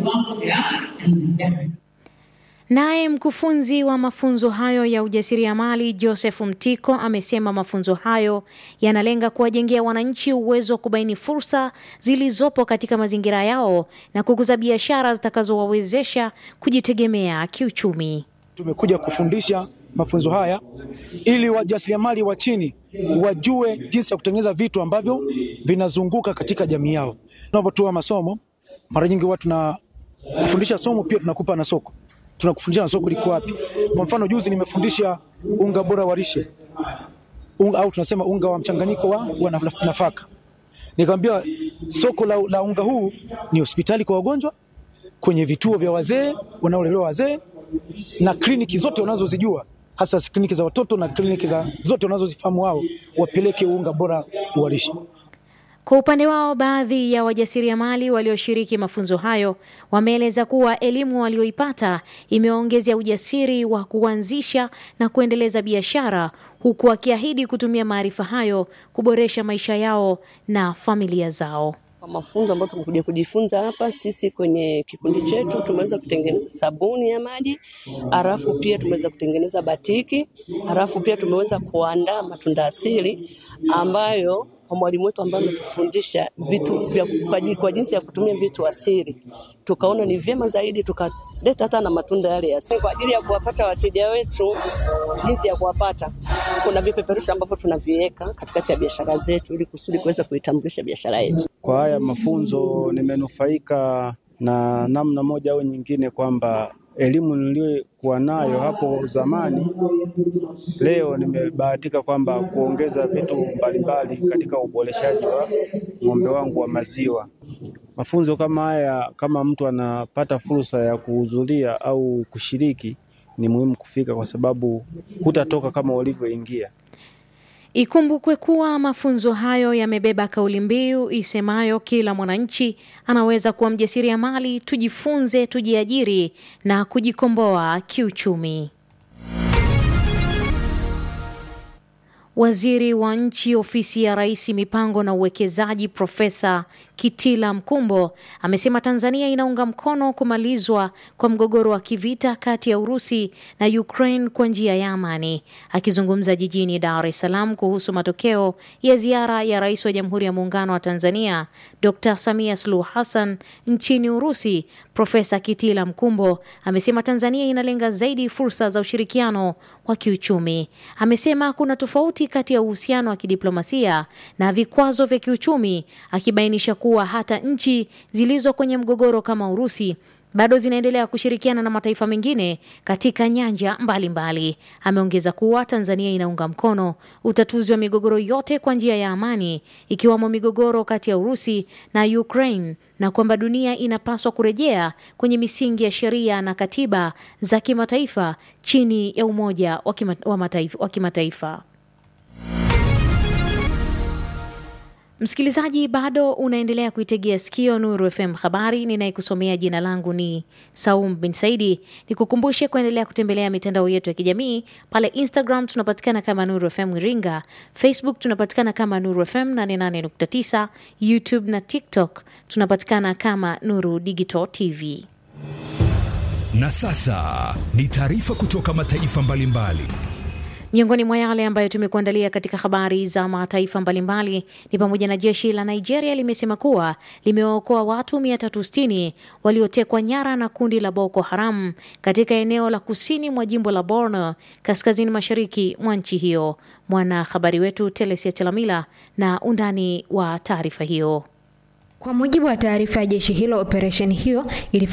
viwango vya binadamu. Naye mkufunzi wa mafunzo hayo ya ujasiriamali Joseph Mtiko amesema mafunzo hayo yanalenga kuwajengea wananchi uwezo wa kubaini fursa zilizopo katika mazingira yao na kukuza biashara zitakazowawezesha kujitegemea kiuchumi. Tumekuja kufundisha mafunzo haya ili wajasiriamali wa chini wajue jinsi ya kutengeneza vitu ambavyo vinazunguka katika jamii yao. Tunavyotoa masomo, mara nyingi huwa tuna kufundisha somo pia tunakupa na soko tunakufundisha na soko liko wapi. Kwa mfano juzi nimefundisha unga bora wa lishe unga, au tunasema unga wa mchanganyiko wa, wa nafaka. Nikamwambia soko la, la unga huu ni hospitali kwa wagonjwa, kwenye vituo vya wazee wanaolelewa wazee na kliniki zote wanazozijua hasa kliniki za watoto na kliniki za zote wanazozifahamu wao, wapeleke unga bora wa lishe. Kwa upande wao, baadhi ya wajasiriamali walioshiriki mafunzo hayo wameeleza kuwa elimu walioipata imewaongezea ujasiri wa kuanzisha na kuendeleza biashara, huku wakiahidi kutumia maarifa hayo kuboresha maisha yao na familia zao. Kwa mafunzo ambayo tumekuja kujifunza hapa, sisi kwenye kikundi chetu tumeweza kutengeneza sabuni ya maji, halafu pia tumeweza kutengeneza batiki, halafu pia tumeweza kuandaa matunda asili ambayo kwa mwalimu wetu ambaye ametufundisha vitu vya kwa, kwa jinsi ya kutumia vitu asili, tukaona ni vyema zaidi tukaleta hata na matunda yale ya asili kwa ajili ya kuwapata wateja wetu. Jinsi ya kuwapata, kuna vipeperushi ambavyo tunaviweka katikati ya biashara zetu ili kusudi kuweza kuitambulisha biashara yetu. Kwa haya mafunzo nimenufaika na namna moja au nyingine, kwamba elimu niliyokuwa nayo hapo zamani, leo nimebahatika kwamba kuongeza vitu mbalimbali katika uboreshaji wa ng'ombe wangu wa maziwa. Mafunzo kama haya, kama mtu anapata fursa ya kuhudhuria au kushiriki, ni muhimu kufika, kwa sababu hutatoka kama ulivyoingia. Ikumbukwe kuwa mafunzo hayo yamebeba kauli mbiu isemayo kila mwananchi anaweza kuwa mjasiriamali, tujifunze, tujiajiri na kujikomboa kiuchumi. Waziri wa Nchi, Ofisi ya Rais, Mipango na Uwekezaji, Profesa Kitila Mkumbo amesema Tanzania inaunga mkono kumalizwa kwa mgogoro wa kivita kati ya Urusi na Ukraine kwa njia ya amani. Akizungumza jijini Dar es Salaam kuhusu matokeo ya ziara ya Rais wa Jamhuri ya Muungano wa Tanzania Dr. Samia Suluhu Hassan nchini Urusi, Profesa Kitila Mkumbo amesema Tanzania inalenga zaidi fursa za ushirikiano wa kiuchumi. Amesema kuna tofauti kati ya uhusiano wa kidiplomasia na vikwazo vya kiuchumi, akibainisha kuwa hata nchi zilizo kwenye mgogoro kama Urusi bado zinaendelea kushirikiana na mataifa mengine katika nyanja mbalimbali. Ameongeza kuwa Tanzania inaunga mkono utatuzi wa migogoro yote kwa njia ya amani, ikiwemo migogoro kati ya Urusi na Ukraine, na kwamba dunia inapaswa kurejea kwenye misingi ya sheria na katiba za kimataifa chini ya Umoja wa kima- wa Mataifa- wa Kimataifa. Msikilizaji, bado unaendelea kuitegea sikio Nuru FM habari. Ninayekusomea jina langu ni Saum bin Saidi. Nikukumbushe kuendelea kutembelea mitandao yetu ya kijamii. Pale Instagram tunapatikana kama Nuru FM Iringa, Facebook tunapatikana kama Nuru FM 88.9, YouTube na TikTok tunapatikana kama Nuru Digital TV. Na sasa ni taarifa kutoka mataifa mbalimbali. Miongoni mwa yale ambayo tumekuandalia katika habari za mataifa mbalimbali ni pamoja na jeshi la Nigeria limesema kuwa limewaokoa watu 360 waliotekwa nyara na kundi la Boko Haram katika eneo la kusini mwa jimbo la Borno, kaskazini mashariki mwa nchi hiyo. Mwanahabari wetu Telesia Chelamila na undani wa taarifa hiyo. Kwa mujibu wa taarifa ya jeshi hilo, operesheni hiyo